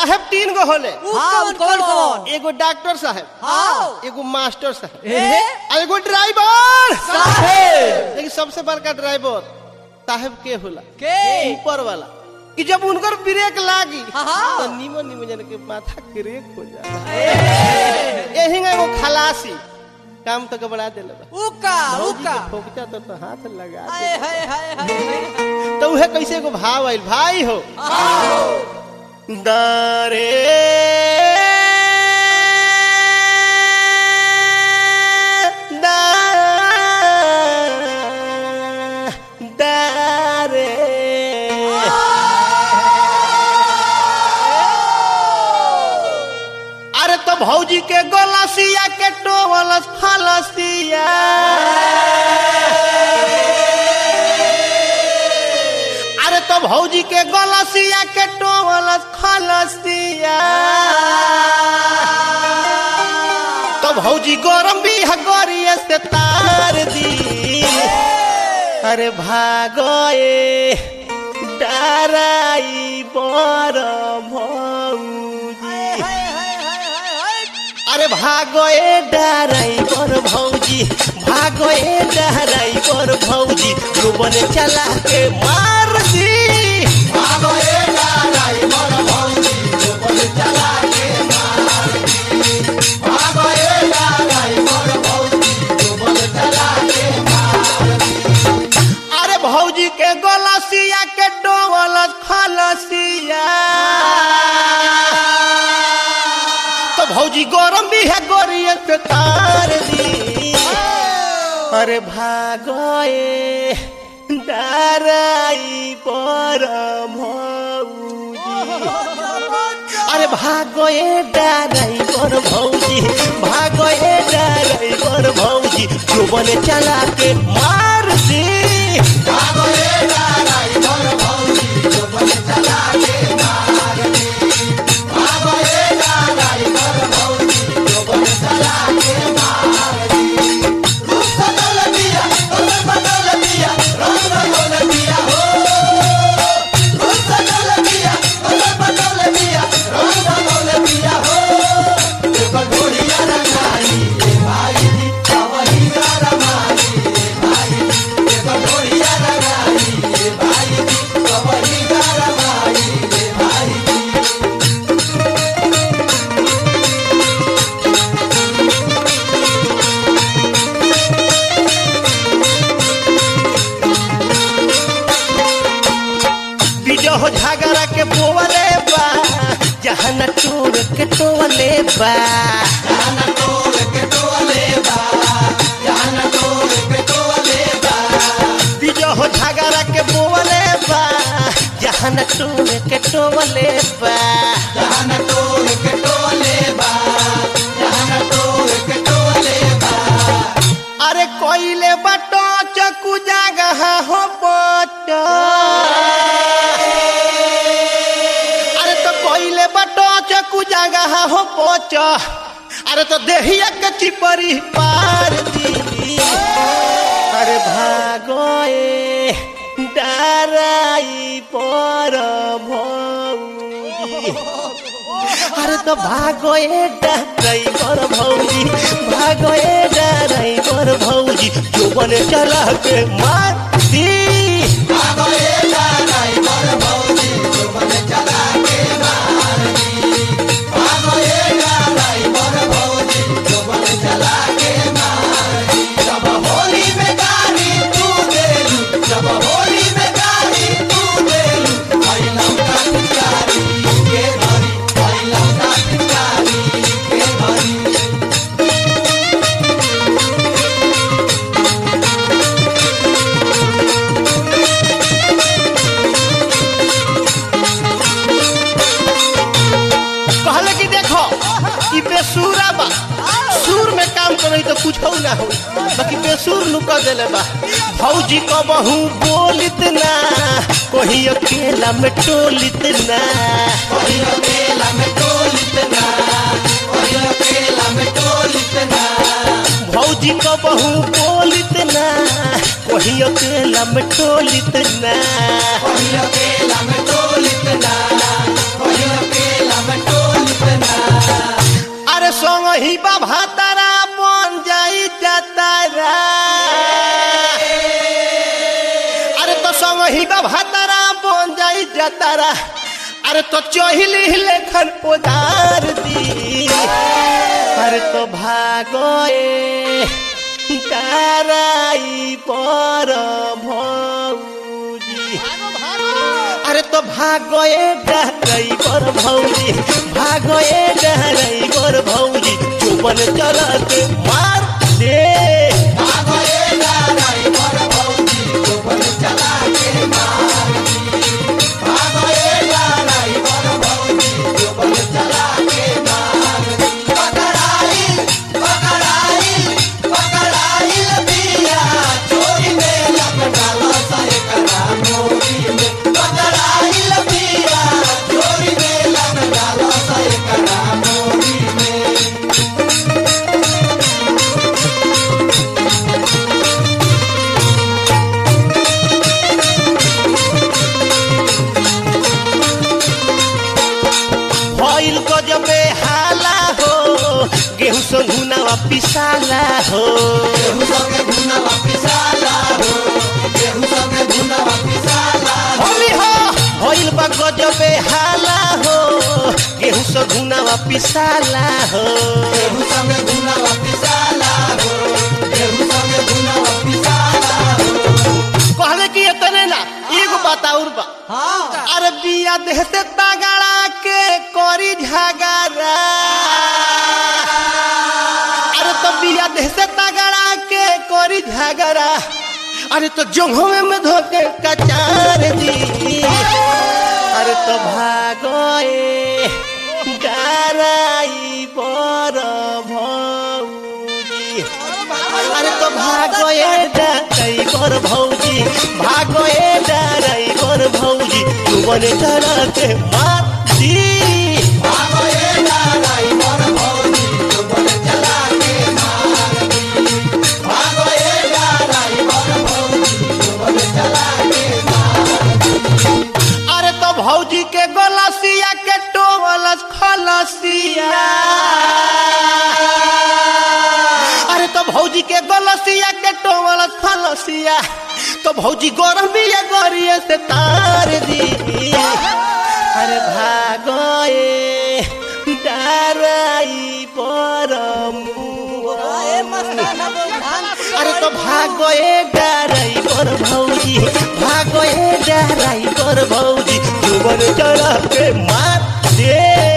साहेब तीन गो होले हाँ कौन कौन एगो डॉक्टर साहेब हाँ एगो मास्टर साहेब ए आ एगो ड्राइवर साहेब लेकिन सबसे बड़का ड्राइवर साहेब के होला के ऊपर वाला कि जब उनकर ब्रेक लागी हाँ। तो नीमन नीमन जन के माथा क्रेक हो जाला यही में एगो खलासी काम तो गबड़ा देले बा उका भौजी उका के ठोकता तो, तो हाथ लगा हाय दे हाय हाय हाय तो उहे कैसे एगो भाव आइल भाई हो दारे दा- दारे अरे तो भौजी के गोलसिया के टोवलस फलसिया अरे तो भौजी के गोलसिया के टोवलस फलसिया तो भौजी गरम भी हगरिया से तार दी अरे भागो ए डराई बर भौजी अरे भागो ए डराइवर भौजी भागो ए डराइवर भौजी डूबन चला के मार दी भागो ए डराइवर भौजी डूबन चला के मार दी भागो ए डराइवर भौजी डूबन चला के मार दी अरे भौजी के गलसिया के डोवल खलसिया तो भौजी गरम भी है गोरियन पे तार दी अरे भागोए डराई पर भौजी अरे भागोए डराई पर भौजी भागोए डराई पर भौजी डूबन चला के मार दी भागोए डराई पर भौजी डूबन चला के मार दी भागोए डराई पर भौजी डूबन चला के मार दी रूप बदल दिया कलर बदल दिया रंग बदल दिया हो रूप बदल दिया कलर बदल दिया रंग बदल दिया हो देखो ढोलिया रंगाई रे भाई जी कवही रमाई रे भाई जी देखो ढोलिया रंगाई रे भाई जी कवही रमाई रे भाई जी बिजो झगड़ा के बोवले बा जहन टोर के टोवले बा जहन टोर के टोवले बा जहन टोर के टोवले बा बिजो झगड़ा के बोवले बा जहन टोर के टोवले बा जहन टोर के टोवले बा जहन टोर के टोवले बा अरे कोइले बटो चकू जगह हो बटो अरे तो कोइले बटो चकू जगह हो पोच अरे तो देहिया के चिपरी पार दी अरे भागो ए डराई पर भौजी अरे तो भागो ए ड्राइवर भौजी भागो ए ड्राइवर भौजी जोबन चला के मार दी भागो ए ड्राइवर भौजी जोबन चला के मार दी भागो ए ड्राइवर भौजी जोबन चला के मार दी जब होली में गाड़ी तू देलू जब होली में गाड़ी तू देलू आई लौटा गाड़ी के भरी आई लौटा गाड़ी के भरी कहले कि देखो ई बेसूरा बा सुर में काम करे तो कुछ हो ना हो बाकी बेसूर लुका देले बा भौजी को बहू बोलित ना कोही अकेला में टोलित ना कोही अकेला में टोलित ना कोही अकेला में टोलित ना भौजी को बहू बोलित ना कोही अकेला में टोलित ना कोही अकेला में टोलित ना कोही अकेला में संग ही बा भातारा बन जाई जातारा अरे तो संग ही बा भातारा बन जाई जातारा अरे तो चहिली लेखन उदार दी अरे तो भागोए ताराई पर भौजी अरे तो भागोए ड्राइवर भौजी भागोए ड्राइवर भौजी चुपन चलत मार दे भइल गजबे हाला हो गेहूं संघुनावा पिसाला हो होली हो भइल बा गजबे हाला हो गेहूं संघुनावा पिसाला हो कहले कि इतने ना एगो बात और बा हाँ अरे बिया देह से तगड़ा के करी झगड़ा अरे तो बिया देह से तगड़ा के करी झगड़ा अरे तो जंघों में धोके कचार दी अरे तो भागोए डराई पर भौजी अरे तो भागोए डराइवर भौजी भागोए डराइवर भौजी तुमने चला के मार दी अरे तो भौजी के गलसिया के टोवलस खलसिया अरे तो भौजी के गलसिया के टोवलस खलसिया तो भौजी गरम बिया गरिए से तार दी अरे भागोए डराई पर ए मस्ताना बोल ध्यान से अरे तो भागोए डराइवर भौजी भागोए डराइवर भौजी जुबन चढ़ा के मार दे